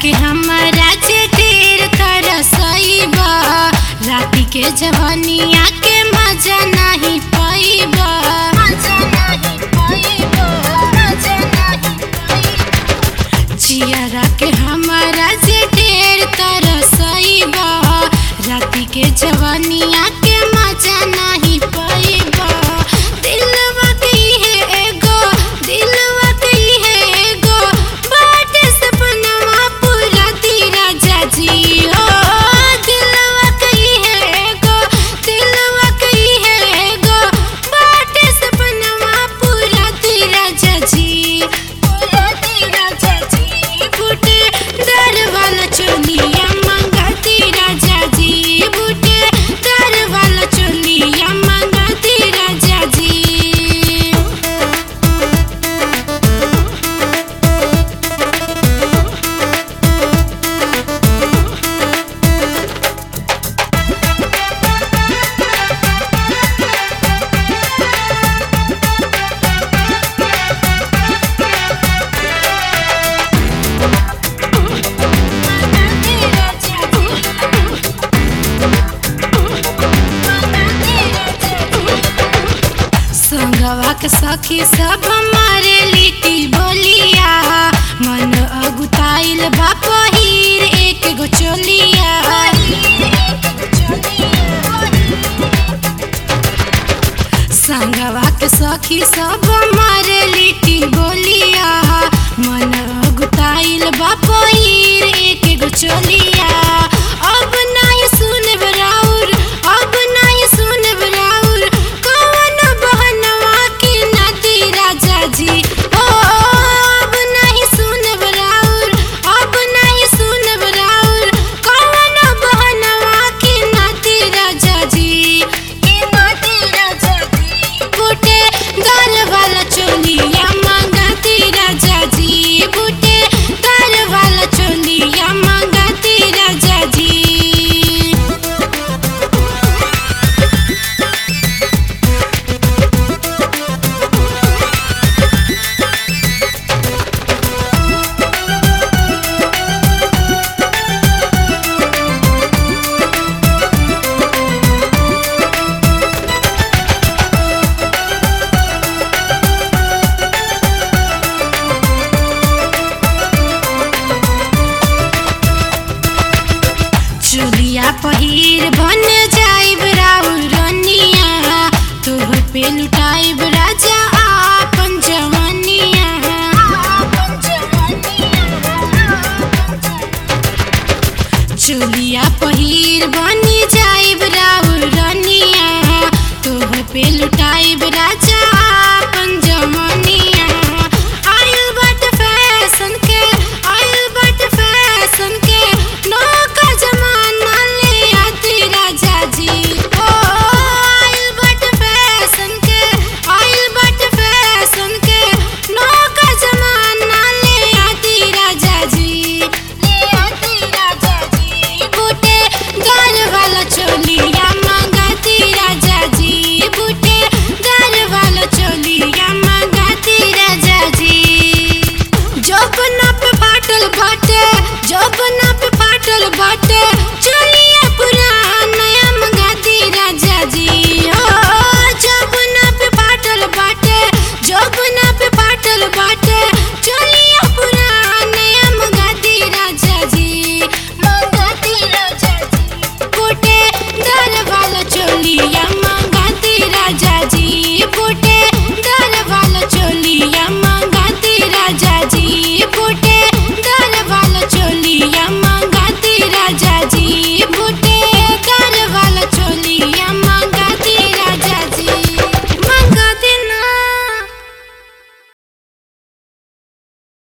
के हमारा जे ढेर तरसइबा राती के जवानिया के मजा नहीं पाइबा मजा नहीं पाइबा मजा नहीं पाइबा चियरा के हमारा जे ढेर तरसइबा राती के जवानिया के मजा नहीं पाइबा दिलवा के है एगो दिलवा के है एगो बाटे सपनवा पूरा तेरा जाजी हो दिलवा के है एगो दिलवा के है एगो बाटे सपनवा पूरा तेरा जाजी पूरा तेरा जाजी बूटे दर वाला चोलिया मंगा तेरा जाजी बूटे दर वाला चोलिया मंगा तेरा जाजी संगवा के सखी सब हमारे लिट्टी बोलिया मन अगुताइल बा पहिर एक गो चोलिया संगवा के सखी सब हमारे लिट्टी बोलिया मन अगुताइल बा पहिर एक गो चोलिया